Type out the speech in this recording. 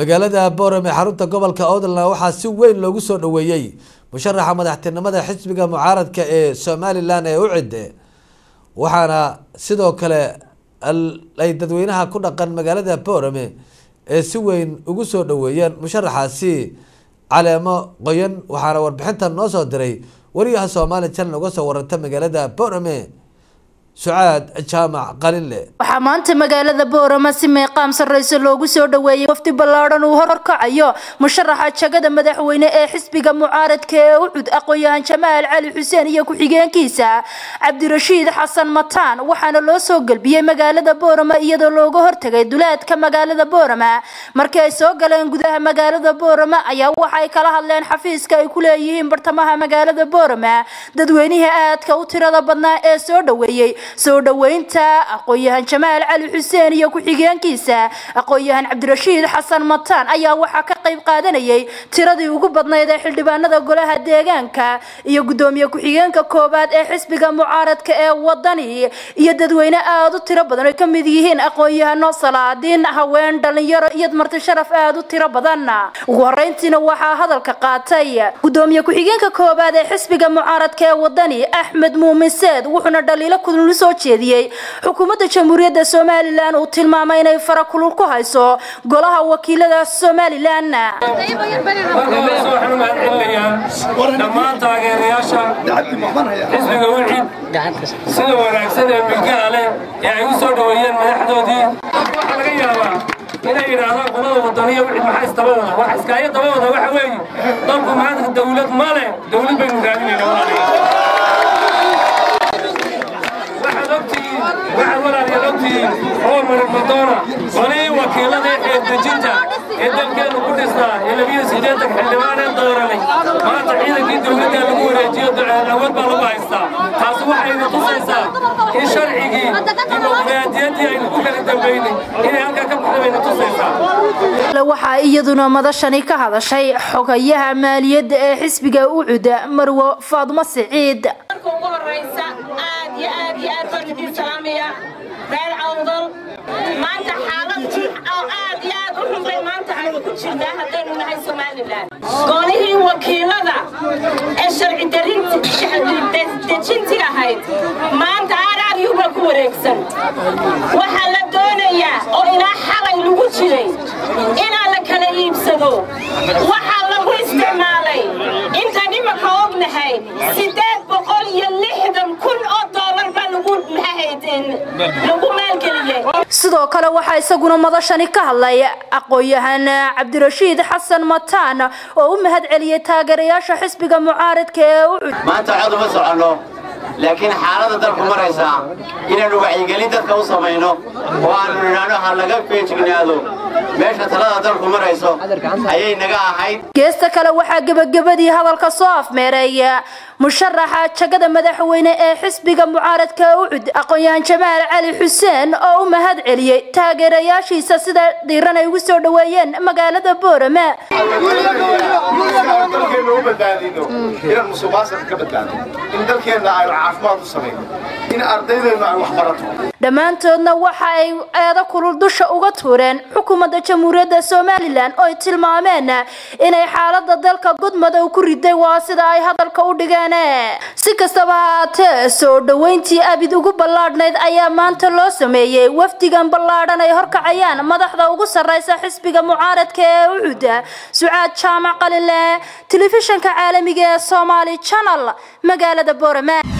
magaalada boorame xarunta gobolka outland waxaa si weyn loogu soo dhaweeyey musharaxa madaxtinimada xisbiga mucaaradka ee somalilan ee ucid waxaana sidoo kale ay dadweynaha ku dhaqan magaalada boorame ee si weyn ugu soo dhaweeyeen musharaxaasi caleemo qoyan waxaana warbixintan noo soo diray wariyaha somali channel uga soo waranta magaalada boorame sucaad jaamac qalinle waxaa maanta magaalada boorama si meeqaam sarreysa loogu soo dhaweeyey wafdi ballaadhan uu horkacayo musharaxa jagada madaxweyne ee xisbiga mucaaradka ee ucud aqoon-yahan jamaal cali xuseen iyo ku-xigeenkiisa cabdirashiid xasan mataan waxaana loo soo gelbiyey magaalada boorama iyadoo looga hortagay duleedka magaalada boorama markii ay soo galeen gudaha magaalada boorama ayaa waxaay kala hadleen xafiiska ay ku leeyihiin bartamaha magaalada boorama dadweynihii aadka u tirada badnaa ee soo dhaweeyey soo dhaweynta aqoon-yahan jamaal cali xuseen iyo ku-xigeenkiisa aqoon-yahan cabdirashiid xasan mataan ayaa waxaa ka qayb qaadanayay tiradii ugu badnayd ee xildhibaanada golaha deegaanka iyo guddoomiye ku-xigeenka koowaad ee xisbiga mucaaradka ee wadani iyo dadweyne aada u tiro badan ay ka mid yihiin aqoon-yahano salaadiin haween dhalinyaro iyo marti sharaf aada u tiro badan ugu horeyntiina waxaa hadalka qaatay guddoomiye ku-xigeenka koowaad ee xisbiga mucaaradka ee wadani axmed muumin seed wuxuuna dhaliilo kudul soo jeediyey xukuumadda jamhuuriyadda somalilan uu tilmaamay inay fara kulul ku hayso golaha wakiilada somalilan waxaan u mahadcelinayaa dhammaan taageerayaasha xisbiga wicid sida wanaagsan ee milgaha leh ee ay u soo dhoweeyeen madaxdoodii waxaa laga yaabaa inay yidhaahdaan qolada wadaniya wicid maxaa isdaba wada wax iskaayo daba wada waxa weeye dalku maanta dawlad ma leh dawlad baynu raadinayna waxaad ogtihiin waxaad walaalayaal ogtihiin oo marmadoona qolihii wakiilada ee dejinta ee dalkeenu ku dhisnaa ee labiyo siddeetan xildhibaaneen dooranay maanta ciidankii dowladda lagu wareejiyo awood baa lagu haystaa taasi waxayna tusaysaa in sharcigii dimuqraadiyaddii aynu ku kala dambaynay inay halkaa ka baxda bayna tusaysaa waxaa iyaduna madashani ka hadashay xogayaha maaliyadda ee xisbiga ucuda marwo faadmo siciid reer awdal maanta xaalad oo aad iyo aad u xunbay maanta aynu ku jirnaa haddaynu nahay somalilan golihii wakiilada ee sharci dejinti ahayd maanta aararyuba ku wareegsan waxaa la doonayaa oo ilaa xalay lagu jiray inaa la kala iibsado waxaa lagu isticmaalay intaan imaka ognahay sideed boqol iyo lixdan kun oo doolar baa lagu lagu maalgeliyey sidoo kale waxaa isaguna madashani ka hadlay aqoon-yahan cabdirashiid xasan mataan oo u mahad celiyey taageerayaasha xisbiga mucaaradka ee ucud maanta cod uma soconno laakiin xaaladda dalku maraysaa inaynu wacyigelin dadka u samayno oo aanu nidhaahno ha laga feejignaado meesha talada dalku marayso ayay naga ahayd geesta kale waxaa gebagabadii hadalka soo afmeereeya musharaxa jagada madaxweyne ee xisbiga mucaaradka ucud aqoon-yahan jamaal cali xuseen oo u mahad celiyey taageerayaashiisa sida dhiiran ay ugu soo dhaweeyeen magaalada boorame dalkeena u badbaadino inaan musuqmaasuqa ka badbaadino in dalkeena aynu caafimaad u samayno in ardaydeenu ay wax barato dhammaantoodna waxa ay eedo kulul dusha uga tuureen xukuumadda jamhuuriyadda somalilan oo ay tilmaameen inay xaalada dalka gudmadow ku riday waa sida ay hadalka u dhigeen si kastaba haatee soo dhaweyntii abid ugu ballaadhnayd ayaa maanta loo sameeyey wafdigan ballaadhan ay horkacayaan madaxda ugu sarreysa xisbiga mucaaradka ee ucuda sucaad jaamac qalinle telefishanka caalamiga ee somaali channel magaalada boorame